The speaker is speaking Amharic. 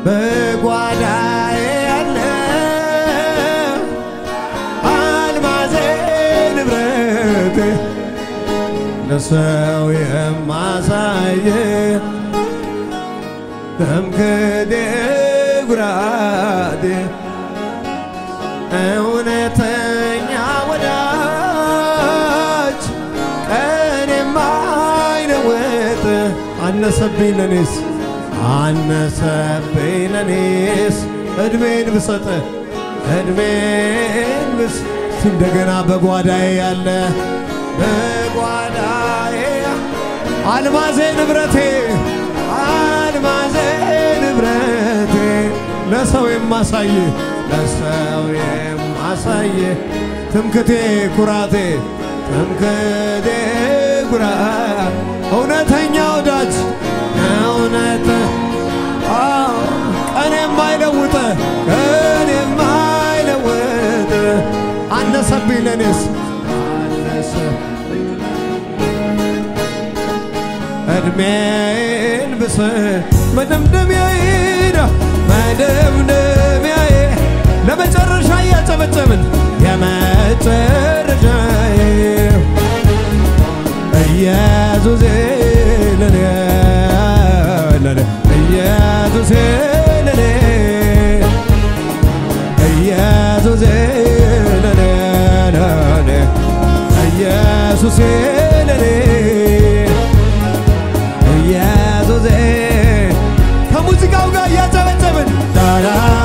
በጓዳዬ ያለ አልማዜ ንብረቴ ለሰው የማሳየ ትምክህቴ ኩራቴ እውነተኛ ወዳጅ ቀን የማይለወጥ አነሰብኝ ለኔስ አነሰብኝ ለኔስ እድሜን ብሰጥ እድሜን ብስ እንደገና በጓዳዬ ያለ በጓዳዬ አልማዜ ንብረቴ አልማዜ ንብረቴ ለሰው የማሳይ ለሰው የማሳይ ትምክቴ ኩራቴ ትምክቴ ኩራ እውነተኛ ወዳጅ እውነት አዎ፣ ቀን የማይለውጥ ቀን የማይለውጥ አነሰብኝ ለኔስ አነሰ እድሜን ብስ መደምደሚያዬ ነው መደምደሚያዬ ለመጨረሻ እያጨበጨብን የመጨረሻዬ ኢየሱሴ ለኔ ለኔ ኢየሱሴ ለኔ ኢየሱሴ ለኔ ለኔ ኢየሱሴ ለኔ ኢየሱሴ ከሙዚቃው ጋር እያጨበጨብን ዳዳ